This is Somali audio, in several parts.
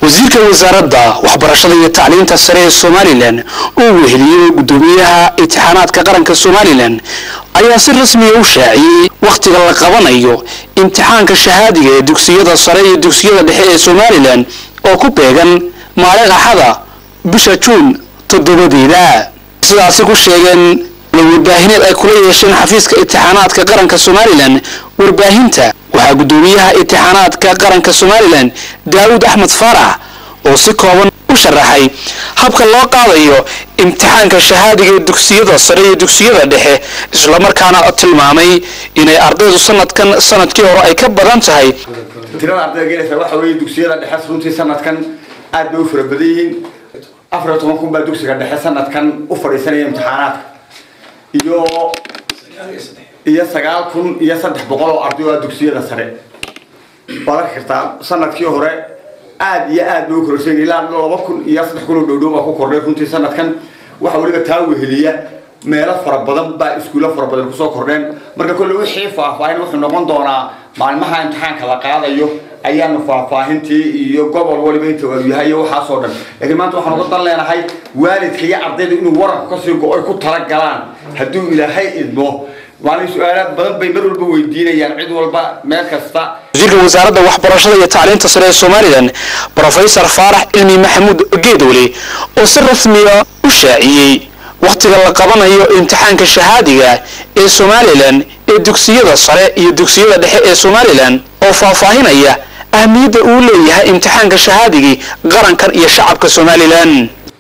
wasiirka wasaaradda waxbarashada iyo tacliinta sare ee somalilan uu weheliyey gudoomiyaha imtixaanaadka qaranka somalilan ayaa si rasmiya u shaaciyey wakhtiga la qabanayo imtixaanka shahaadiga ee dugsiyada sare iyo dugsiyada dhexe ee somalilan oo ku beegan maalin axada bisha juun toddobadeeda sidaasi ku sheegeen warbaahineed ay kula yeesheen xafiiska imtixaanaadka qaranka somalilan warbaahinta waxaa gudoomiyaha imtixaanaadka qaranka somalilan daawud axmed faarax oo si kooban u sharaxay habka loo qaadayo imtixaanka shahaadiga ee dugsiyada sare iyo dugsiyada dhexe islamarkaana tilmaamay inay ardaydu sanadkan sanadkii hore ay ka badan tahay tirada ardayda gelaysa waxa weeye dugsiyada dhexe runtii sanadkan aad bay u fara badan yihiin afar iyo toban kun baa dugsiga dhexe sanadkan u fadhiisanaya imtixaanaadka iyo iyo sagaal kun iyo saddex boqol oo arday oo ah dugsiyada sare waad arki kartaa sanadkii hore aad iyo aad bay u kororsan ilaa laba kun iyo saddex kun oo dhowdhow baa ku kordhay runtii sanadkan waxa weliba taa weheliya meelo fara badan baa iskuulo fara badan kusoo kordheen marka kolle wixii faahfaahin wuxuu noqon doonaa maalmaha imtixaanka la qaadayo ayaanu faahfaahintii iyo gobol waliba inta uu yahay iyo waxaasoo dhan laakiin maanta waxaan uga dan leenahay waalidka iyo ardayda inuu waranku kasii go-ay ku talagalaan hadduu ilaahay idmo maalin su-aalaad badan bay mar walba weydiinayaan cid walba meel kasta wasiirka wasaaradda waxbarashada iyo tacliinta sare ee somalilan brofesor faarax cilmi maxamuud geedowle oo si rasmiya u shaaciyey wakhtiga la qabanayo imtixaanka shahaadiga ee somalilan ee dugsiyada sare iyo dugsiyada dhexe ee somalilan oo faahfaahinaya ahmiyadda uu leeyahay imtixaanka shahaadigii qarankan iyo shacabka somalilan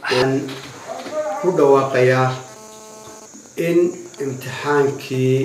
ku dhawaaqayaa in imtixaankii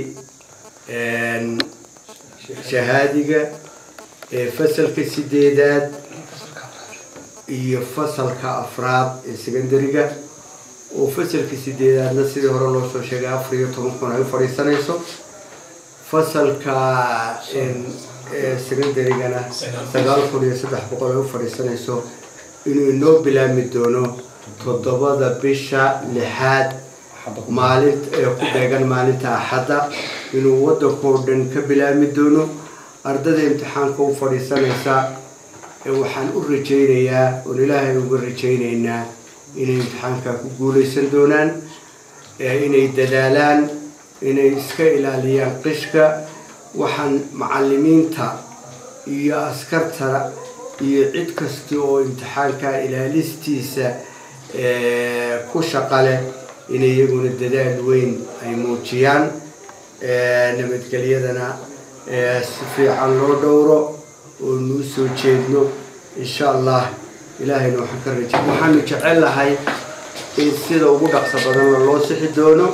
shahaadiga ee fasalka sideedaad iyo fasalka afraad ee secondariga oo fasalka sideedaadna sidii hore loo soo sheegay afar iyo toban kun ay u fadhiisanayso fasalka secondarygana sagaal kun iyo saddex boqol ay u fadhiisanayso inuu inoo bilaami doono toddobada bisha lixaad maalin ee ku beegan maalinta axadda inuu waddankoo dhan ka bilaami doono ardada imtixaanka u fadhiisanaysa waxaan u rajaynayaa oon ilaahay uga rajaynaynaa inay imtixaanka ku guulaysan doonaan inay dadaalaan inay iska ilaaliyaan qishka waxaan macalimiinta iyo askarta iyo cid kasta oo imtixaanka ilaalistiisa ku shaqaleh inay iyaguna dadaal weyn ay muujiyaan nabadgelyadana si fiican loo dhowro oo nuu soo jeedno insha allah ilaahayna waxaan ka raja waxaanu jecel lahay in sida ugu dhaqso badanna loo sixi doono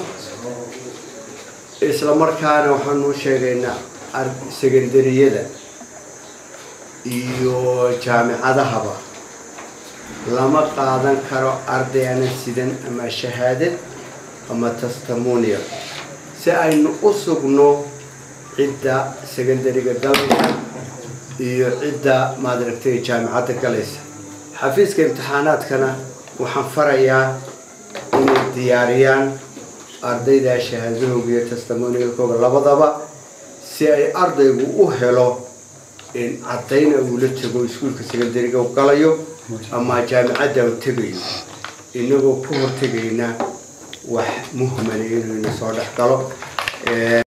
isla markaana waxaanu sheegaynaa secondariyada iyo jaamicadahaba lama qaadan karo arday aanan sidan ama shahaadad ama testimonial si aynu u sugno cidda secondariga galaysa iyo cidda maadaragtay jaamicadda galaysa xafiiska imtixaanaadkana waxaan farayaa inay diyaariyaan ardayda shahaadahooga iyo testimonialkooga labadaba si ay ardaygu u helo in caddayna uula tago iskuulka secondariga u galayo ama jaamicadda u tegayo inagoo ka hortegayna wax muhmana inuu ina soo dhex galo